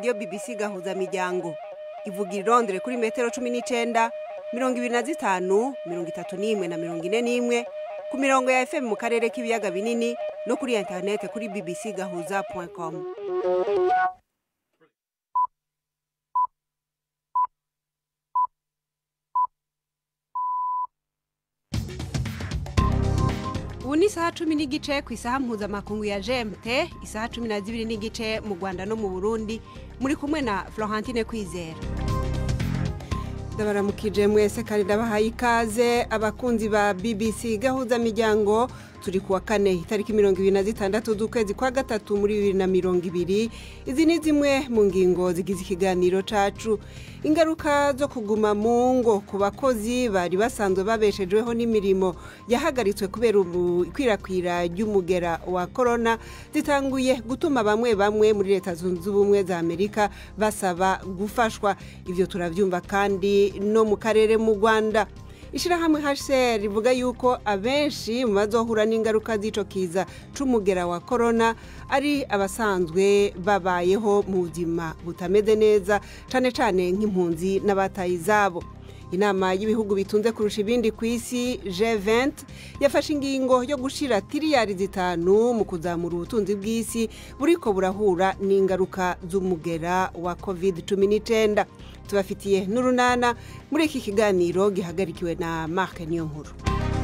radiyo bbc gahuza miryango ivuga irondere kuri metero cumi n'icenda mirongo ibiri na zitanu mirongo itatu n'imwe na mirongo ine n'imwe ku mirongo ya fm mu karere k'ibiyaga binini no kuri interinete kuri bbc gahuza com ubu ni isaha cumi n'igice ku isaha mpuzamakungu ya gmt isaha cumi na zibiri n'igice mu rwanda no mu burundi muri kumwe na florentine kwizera ndabaramukije mwese kandi ndabahaye ikaze abakunzi ba bbc gahuza miryango turi kuwa kane itariki mirongo ibiri na zitandatu z'ukwezi kwa gatatu muri bibiri na mirongo ibiri izi ni zimwe mu ngingo zigize ikiganiro cacu ingaruka zo kuguma mu ngo ku bakozi bari basanzwe babeshejweho n'imirimo yahagaritswe kubera ikwirakwira ry'umugera wa korona zitanguye gutuma bamwe bamwe muri leta zunze ubumwe za amerika basaba gufashwa ibyo turabyumva kandi no mu karere mu rwanda ishyirahamwe hcr rivuga yuko abenshi mu bazohura n'ingaruka z'ico kiza c'umugera wa korona ari abasanzwe babayeho mu buzima butameze neza cane cane nk'impunzi n'abataye izabo inama y'ibihugu bitunze kurusha ibindi ku isi G20 yafashe ingingo yo gushira tiriyari zitanu mu kuzamura ubutunzi bw'isi buriko burahura n'ingaruka z'umugera wa covid cumi n'icyenda tubafitiye n'urunana muri iki kiganiro gihagarikiwe na Mark Niyonkuru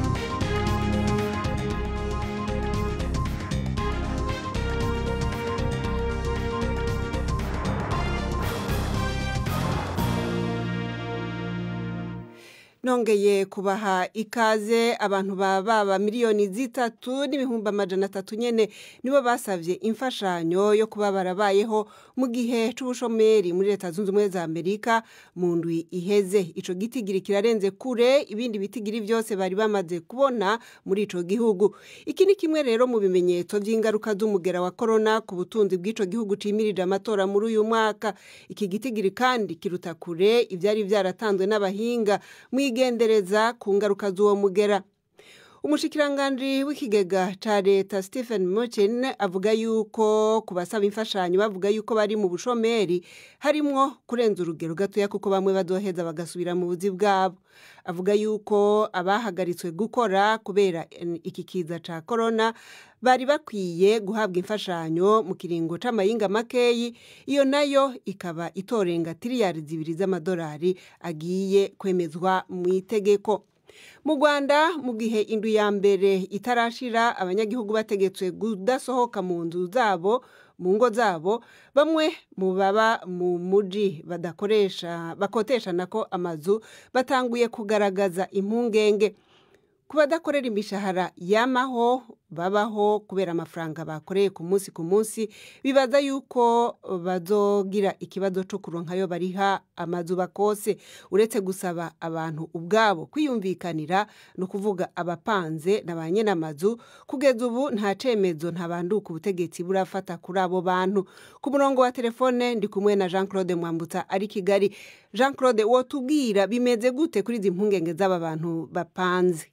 nongeye kubaha ikaze abantu baba baba miliyoni zitatu n'ibihumbi amajana atatu nyene nibo basavye imfashanyo yo kuba barabayeho mu gihe c'ubushomeri muri leta zunze ubumwe za amerika mu ndwi iheze ico gitigiri kirarenze kure ibindi bitigiri vyose bari bamaze kubona muri ico gihugu iki ni kimwe rero mu bimenyetso vy'ingaruka z'umugera wa korona ku butunzi bw'ico gihugu cimirije amatora muri uyu mwaka iki gitigiri kandi kiruta kure ivyari vyaratanzwe n'abahinga mwigendereza ku ngaruka z'uwo mugera umushikiranganji w'ikigega ca leta stephen mucin avuga yuko ku basaba imfashanyo bavuga yuko bari mu bushomeri harimwo kurenza urugero gatoya kuko bamwe bazoheza bagasubira mu buzi bwabo avuga yuko abahagaritswe gukora kubera iki kiza ca korona bari bakwiye guhabwa imfashanyo mu kiringo c'amayinga makeyi iyo nayo ikaba itorenga tiriyari zibiri z'amadolari agiye kwemezwa mu itegeko mu rwanda mu gihe indu ya mbere itarashira abanyagihugu bategetswe kudasohoka mu nzu zabo mu ngo zabo bamwe mu baba mu muji badakoresha bakotesha nako amazu batanguye kugaragaza impungenge ku badakorera imishahara yamaho babaho kubera amafaranga bakoreye ku munsi ku munsi bibaza yuko bazogira ikibazo cyo kuronkayo bariha amazu bakose uretse gusaba abantu ubwabo kwiyumvikanira ni ukuvuga abapanze na ba nyir'amazu kugeza ubu nta cemezo ntabanduka ubutegetsi burafata kuri abo bantu ku murongo wa telefone ndi kumwe na jean claude mwambutsa ari kigali jean claude wotubwira bimeze gute kuri izi mpungenge z'aba bantu bapanze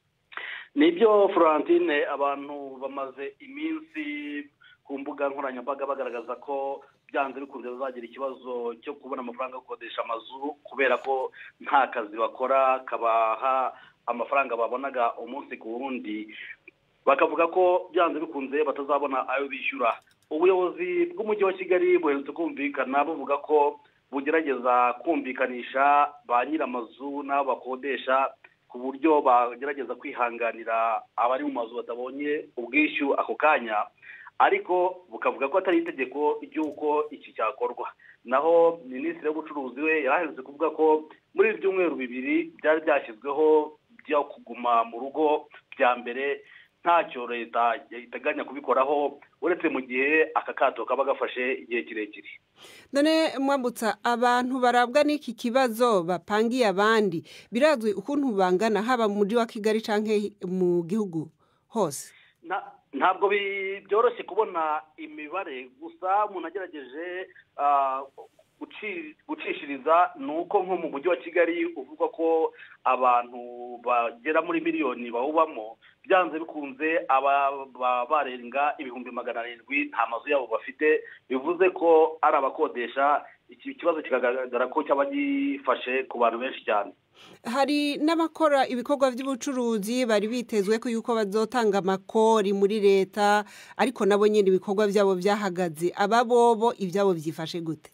nibyo florentine abantu bamaze iminsi ku mbuga nkoranyambaga bagaragaza ko byanze bikunze bazagira ikibazo cyo kubona amafaranga yo gukodesha amazu kubera ko nta kazi bakora kabaha amafaranga babonaga umunsi ku wundi bakavuga ko byanze bikunze batazabona ayo bishyura ubuyobozi bw'umujyi wa kigali buherutse kumvikana buvuga ko bugerageza kumvikanisha ba nyir'amazu n'abo bakodesha ku buryo bagerageza kwihanganira abari mu mazu batabonye ubwishyu ako kanya ariko bukavuga ko atari itegeko ry'uko iki cyakorwa naho minisitiri w'ubucuruzi we yaraherutse kuvuga ko muri ibi byumweru bibiri byari byashyizweho byo kuguma mu rugo bya mbere ntacyo leta iteganya kubikoraho uretse mu gihe aka kato kaba gafashe igihe kirekire none mwambutsa abantu barabwa n'iki kibazo bapangiye abandi birazwi ukuntu bangana haba mu mujyi wa kigali cyangwa mu gihugu hose gucishiriza ni uko nko mu mujyi wa kigali uvuga ko abantu bagera muri miliyoni bawubamo byanze bikunze aba barenga ibihumbi magana arindwi nta mazu yabo bafite bivuze ko ari abakodesha iki kibazo kikagaragara ko cyaba gifashe ku bantu benshi cyane hari n'abakora ibikorwa by'ubucuruzi bari bitezwe ko yuko bazotanga amakori muri leta ariko nabo nyine ibikorwa byabo byahagaze aba bobo ibyabo byifashe gute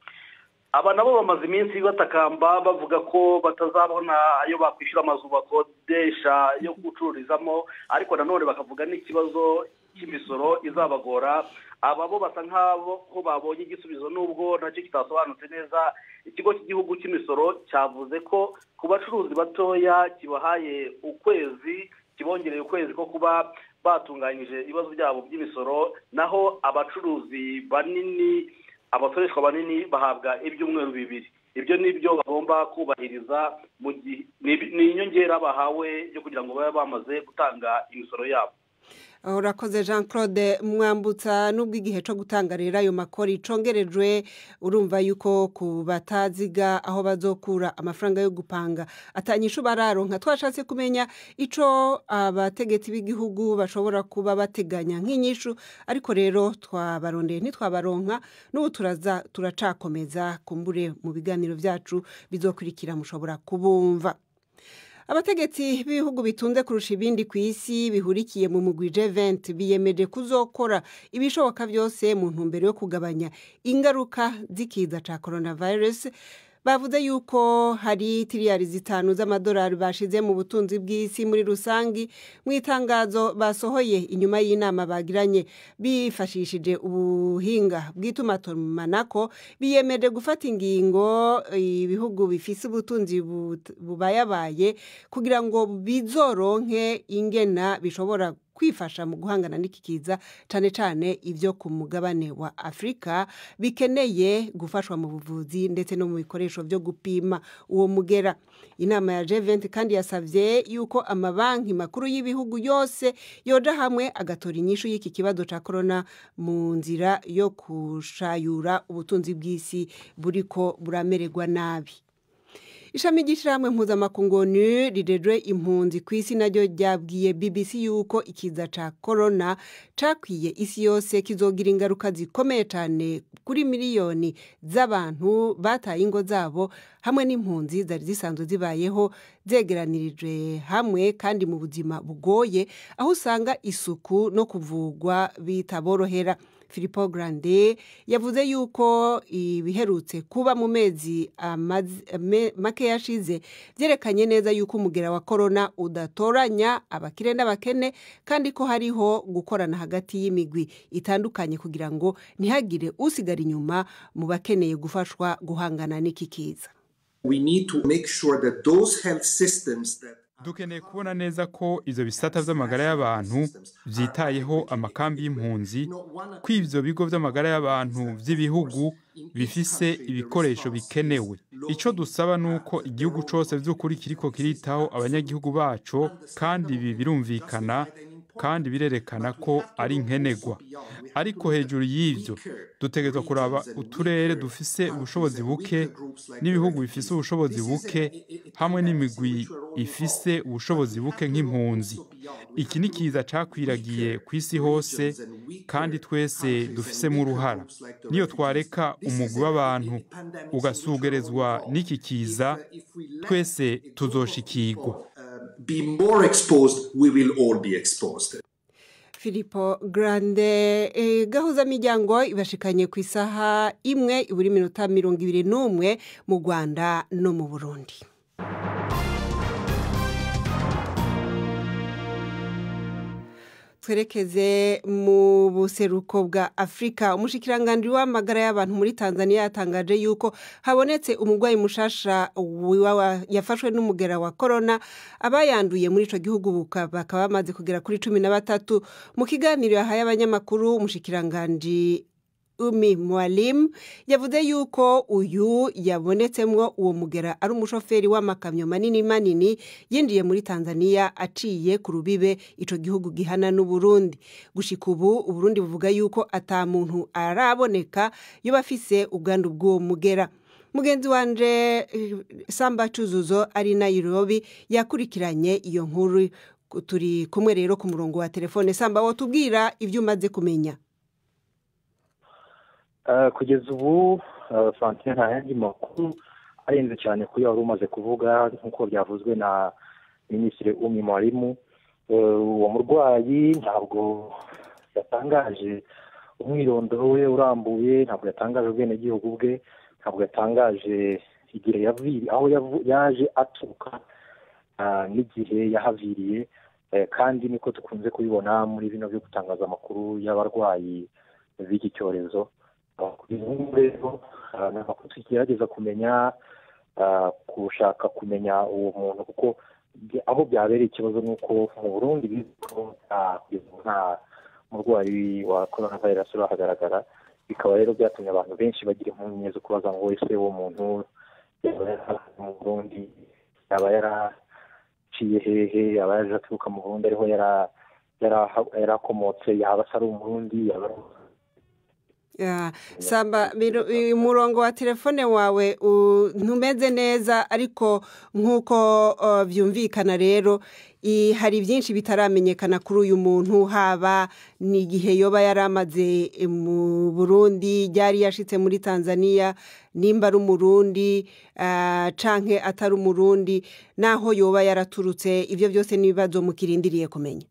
aba nabo bamaze iminsi batakamba bavuga ko batazabona ayo bakwishyura amazu bakodesha yo gucururizamo ariko nanone bakavuga n'ikibazo cy'imisoro izabagora aba bo basa nk'aho babonye igisubizo n'ubwo nacyo kitasobanutse neza ikigo cy'igihugu cy'imisoro cyavuze ko ku bacuruzi batoya kibahaye ukwezi kibongereye ukwezi ko kuba batunganyije ibibazo byabo by'imisoro naho abacuruzi banini abasoreshwa banini bahabwa ibyumweru bibiri ibyo ni byo bagomba kubahiriza mu gihe ni inyongera bahawe yo kugira ngo babe bamaze gutanga imisoro yabo urakoze jean claude mwambutsa n'ubwo igihe cyo gutanga rero ayo makori icongerejwe urumva yuko ku bataziga aho bazokura amafaranga yo gupanga atanyishu bararonka twashatse kumenya icyo abategetsi b'igihugu bashobora kuba bateganya nk'inyishu ariko rero twabarondeye ntitwabaronka n'ubu turaza turacakomeza kumbure mu biganiro byacu bizokurikira mushobora kubumva abategetsi b'ibihugu bitunze kurusha ibindi ku isi bihurikiye mu mugwi G20 biyemeje kuzokora ibishoboka byose mu ntumbero yo kugabanya ingaruka z'ikiza cya coronavirus bavuze yuko hari tiriyari zitanu z'amadolari bashize mu butunzi bw'isi muri rusange mu itangazo basohoye inyuma y'inama bagiranye bifashishije ubuhinga bw'itumatumanako biyemeje gufata ingingo ibihugu bifise ubutunzi bubayabaye kugira ngo bizoronke ingena bishobora kwifasha mu guhangana n'iki kiza cyane cyane ibyo ku mugabane wa afurika bikeneye gufashwa mu buvuzi ndetse no mu bikoresho byo gupima uwo mugera inama ya G20 kandi yasabye yuko amabanki makuru y'ibihugu yose yoja hamwe agatora inyishu y'iki kibazo cya korona mu nzira yo kushayura ubutunzi bw'isi buriko buramererwa nabi ishami ry'ishyirahamwe mpuzamakungu rirejwe impunzi ku isi naryo ryabwiye bbc yuko ikiza cya korona cakwiye isi yose kizogira ingaruka zikomeye cyane kuri miliyoni z'abantu bataye ingo zabo hamwe n'impunzi zari zisanzwe zibayeho zegeranirijwe hamwe kandi mu buzima bugoye aho usanga isuku no kuvugwa bitaborohera Filippo Grande yavuze yuko ibiherutse kuba mu mezi make yashize byerekanye neza yuko umugera wa korona udatoranya abakire n'abakene kandi ko hariho gukorana hagati y'imigwi itandukanye kugira ngo ntihagire usigara inyuma mu bakeneye gufashwa guhangana n'iki kiza dukeneye kubona neza ko ibyo bisata by'amagara y'abantu byitayeho amakambi y'impunzi ko ibyo bigo by'amagara y'abantu by'ibihugu bifise ibikoresho bikenewe icyo dusaba ni uko igihugu cyose by'ukuri kiriko kiritaho abanyagihugu bacu kandi ibi birumvikana kandi birerekana ko ari nkenerwa ariko hejuru y'ibyo dutegerezwa kuraba uturere dufise ubushobozi buke n'ibihugu bifise ubushobozi buke hamwe n'imigwi ifise ubushobozi buke nk'impunzi iki ni kiza cakwiragiye ku isi hose kandi twese dufisemo uruhara niyo twareka umugwi w'abantu ugasugerezwa n'iki kiza twese tuzoshikirwa be more exposed, we will all be exposed. Filippo Grande eh, gahuza miryango ibashikanye ku isaha imwe iburi minota mirongo ibiri n'umwe mu Rwanda no mu Burundi twerekeze mu buseruko bwa afurika umushyikirangantego w'amagara y'abantu muri tanzania yatangaje yuko habonetse umurwayi mushasha yafashwe n'umugera wa korona abayanduye muri icyo gihugu bakaba bamaze kugera kuri cumi na batatu mu kiganiro yahaye abanyamakuru umushyikirangantego umi mwalimu yavuze yuko uyu yabonetsemwo uwo mugera ari umushoferi w'amakamyo manini manini yinjiye muri tanzania aciye ku rubibe ico gihugu gihana n'uburundi gushika ubu uburundi buvuga yuko ata muntu araboneka yoba afise ubwandu bw'uwo mugera mugenzi wanje samba cuzuzo ari nayirobi yakurikiranye iyo nkuru turi kumwe rero ku murongo wa telefone samba wotubwira ibyo umaze kumenya kugeza ubu fantine nta yandi makuru arenze cyane kuri wari umaze kuvuga nk'uko byavuzwe na minisitiri umi mwarimu uwo murwayi ntabwo yatangaje umwirondoro we urambuye ntabwo yatangaje ubwenegihugu bwe ntabwo yatangaje igihe aho yaje aturuka n'igihe yahaviriye kandi niko dukunze kubibona muri bino byo gutangaza amakuru y'abarwayi b'iki cyorezo rero ni amakuru tugerageza kumenya gushaka kumenya uwo muntu kuko aho byabereye ikibazo ni uko mu burundi nta murwayi wa korona virusi urahagaragara bikaba rero byatumye abantu benshi bagira impungenge zo kubaza ngo ese uwo muntu yaba yarahaze mu burundi yaba yaraciye hehe yaba yaje aturuka mu burundi ariho yarakomotse yaba asa ari umurundi yaba ari samba umurongo wa telefone wawe ntumeze neza ariko nk'uko byumvikana rero hari byinshi bitaramenyekana kuri uyu muntu haba n'igihe yoba yari amaze mu burundi yari yashitse muri tanzania nimba ari umurundi canke atari umurundi naho yoba yaraturutse ibyo byose n'ibibazo mukirindiriye kumenya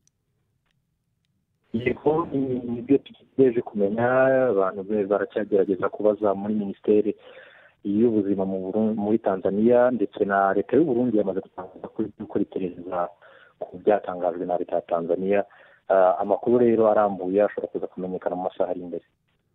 yego nibyo tugejeje kumenya abantu baracyagerageza kubaza muri minisiteri y'ubuzima muri tanzania ndetse na leta y'uburundi yamaze gutangaza gukora iperereza ku byatangajwe na leta ya tanzania amakuru rero arambuye ashobora kuza kumenyekana mu masaha ari imbere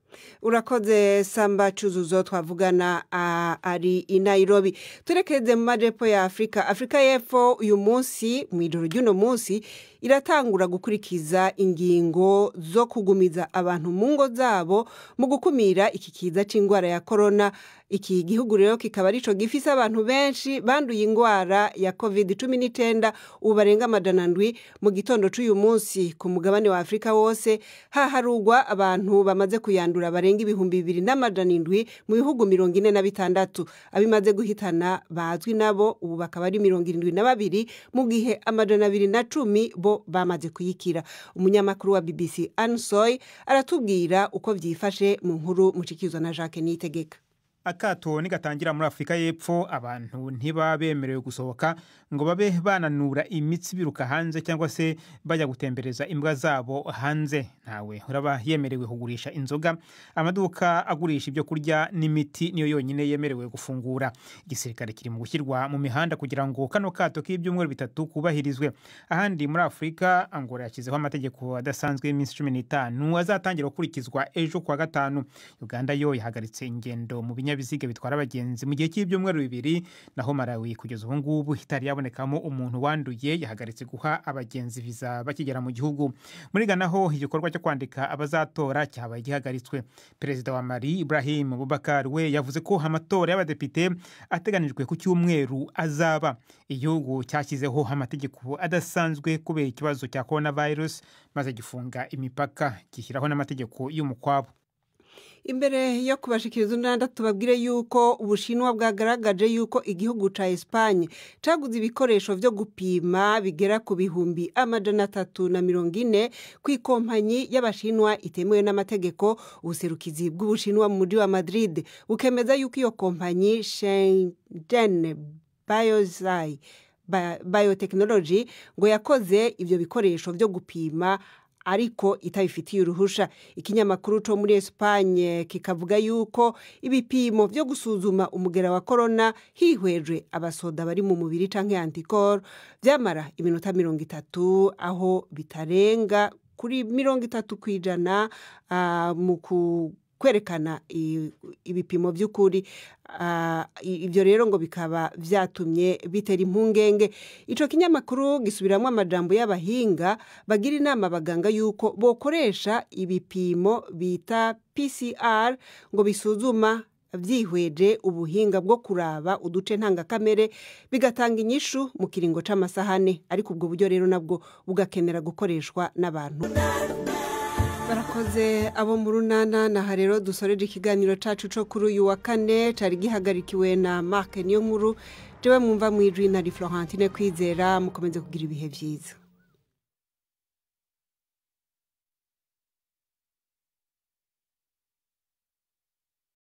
urakoze samba cyuzuzo twavugana ari i Nairobi turekeze mu majyepfo ya afurika afurika y'epfo uyu munsi mu ijoro ry'uno munsi iratangura gukurikiza ingingo zo kugumiza abantu mu ngo zabo mu gukumira iki kiza cy'indwara ya korona iki gihugu rero kikaba aricyo gifise abantu benshi banduye indwara ya covid cumi n'icyenda ubu barenga amajana ndwi mu gitondo cy'uyu munsi ku mugabane wa afurika wose haharugwa abantu bamaze kuyandura barenga ibihumbi bibiri n'amajana indwi mu bihugu mirongo ine na bitandatu abimaze guhitana bazwi nabo ubu bakaba ari mirongo irindwi na babiri mu gihe amajana abiri na cumi bo bamaze kuyikira umunyamakuru wa bbc ansoy aratubwira uko byifashe mu nkuru mucikizwa na jacques niyitegeka akato nigatangira muri afurika y'epfo abantu ntiba bemerewe gusohoka ngo babe bananura imitsi biruka hanze cyangwa se bajya gutembereza imbwa zabo hanze ntawe uraba yemerewe kugurisha inzoga amaduka agurisha ibyo kurya n'imiti niyo yonyine yemerewe gufungura igisirikare kiri mu gushyirwa mu mihanda kugira ngo kano kato k'ibyumweru bitatu kubahirizwe ahandi muri afurika angola yashyizeho amategeko adasanzwe y'iminsi cumi n'itanu azatangira gukurikizwa ejo kuwa gatanu uganda yo yahagaritse ingendo mu binyabiziga bitwara abagenzi mu gihe cy'ibyumweru bibiri naho marawi kugeza ubu ngubu itari yabonekamo umuntu wanduye yahagaritse guha abagenzi viza bakigera mu gihugu muri Ghana ho igikorwa cyo kwandika abazatora cyabaye gihagaritswe perezida wa mari ibrahim bubakar we yavuze ko amatora y'abadepite ateganijwe ku cyumweru azaba igihugu cyashyizeho amategeko adasanzwe kubera ikibazo cya korona virusi maze gifunga imipaka gishyiraho n'amategeko y'umukwabo imbere yo kubashikiriza unanda tubabwire yuko ubushinwa bwagaragaje yuko igihugu cya esipanye cyaguze ibikoresho byo gupima bigera ku bihumbi amajana atatu na mirongo ine ku ikompanyi y'abashinwa itemewe n'amategeko ubuserukizi bw'ubushinwa mu mujyi wa madrid bukemeza yuko iyo kompanyi shengene bayozayi bayotekinoloji ngo yakoze ibyo bikoresho byo gupima ariko itabifitiye uruhusha ikinyamakuru cyo muri esipanye kikavuga yuko ibipimo byo gusuzuma umugera wa korona hihweje abasoda bari mu mubiri cyangwa antikoro byamara iminota mirongo itatu aho bitarenga kuri mirongo itatu ku ijana mu kwerekana i- ibipimo by'ukuri Ah, i- ibyo rero ngo bikaba byatumye bitera impungenge icyo kinyamakuru gisubiramo amajambo y'abahinga bagira inama abaganga y'uko bokoresha ibipimo bita pcr ngo bisuzuma byihweje ubuhinga bwo kuraba uduce ntangakamere bigatanga inyishu mu kiringo c'amasaha ane ariko ubwo buryo rero nabwo bugakenera gukoreshwa n'abantu barakoze abo mu runana naha rero dusoreje ikiganiro cacu co kuri uyu wa kane cari gihagarikiwe na mark niyo nkuru jewe mwumva mwijwi na florentine kwizera mukomeze kugira ibihe vyiza